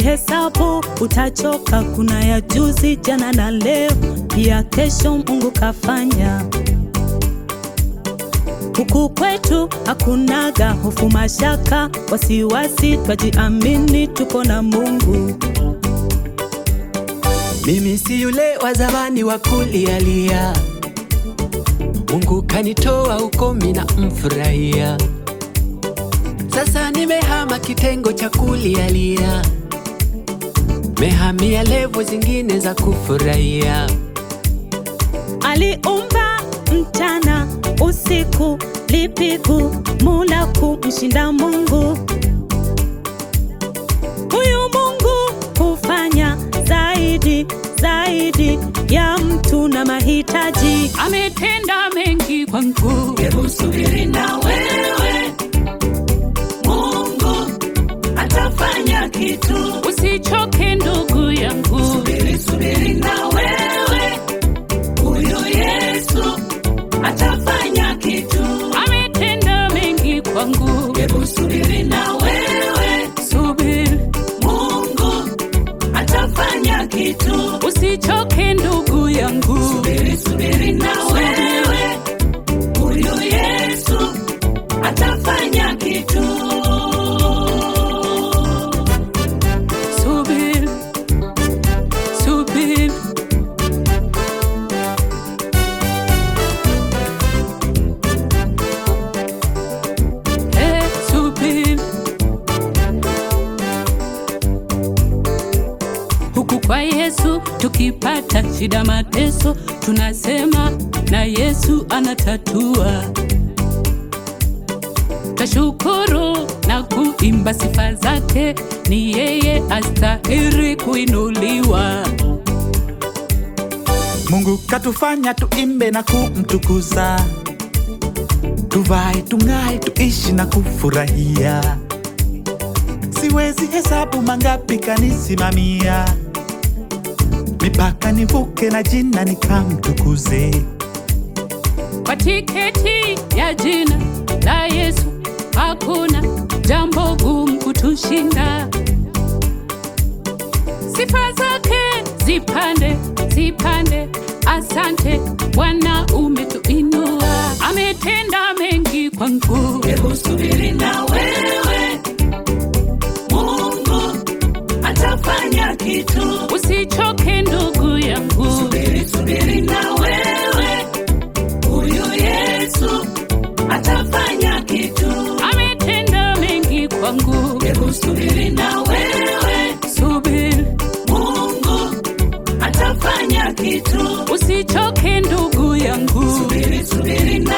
Ukihesabu utachoka, kuna ya juzi, jana na leo, pia kesho Mungu kafanya. Huku kwetu hakunaga hofu, mashaka, wasiwasi, twajiamini, tuko na Mungu. Mimi si yule wa zamani wa kulialia, Mungu kanitoa huko, mina mfurahia. Sasa nimehama kitengo cha kulialia, mehamia levo zingine za kufurahia. Aliumba mchana usiku, lipigu mula kumshinda Mungu. Huyu Mungu hufanya zaidi zaidi ya mtu na mahitaji. ametenda mengi kwangu. Hebu subiri na wewe, Mungu atafanya kitu. Usichoke ndugu yangu, Subiri, subiri na wewe, huyu Yesu atafanya kitu. ametenda mengi kwangu. Hebu subiri na wewe, Subiri, Mungu atafanya kitu. usichoke ndugu yangu. Subiri, subiri na wewe, huyu Yesu atafanya kitu. Subiri, subiri, eh, subiri. Huku kwa Yesu tukipata shida, mateso, tunasema na Yesu anatatua. Tashukuru na kuimba sifa zake, ni yeye astahiri kuinuliwa. Mungu katufanya tuimbe na kumtukuza, tuvae, tung'ae, tuishi na kufurahia. Siwezi hesabu mangapi kanisimamia, mipaka nivuke na jina nikamtukuze. Kwa tiketi ya jina la Yesu hakuna jambo gumu kutushinda. Sifa zake zipande zipande, asante Bwana, umetuinua, ametenda mengi kwangu. Hebu subiri na wewe, Mungu atafanya kitu. Usichoke ndugu yangu, Subiri, subiri na wewe, huyu Yesu atafanya kitu. ametenda mengi kwangu. Hebu subiri na wewe, Subiri, Mungu atafanya kitu. usichoke ndugu yangu. Subiri, subiri na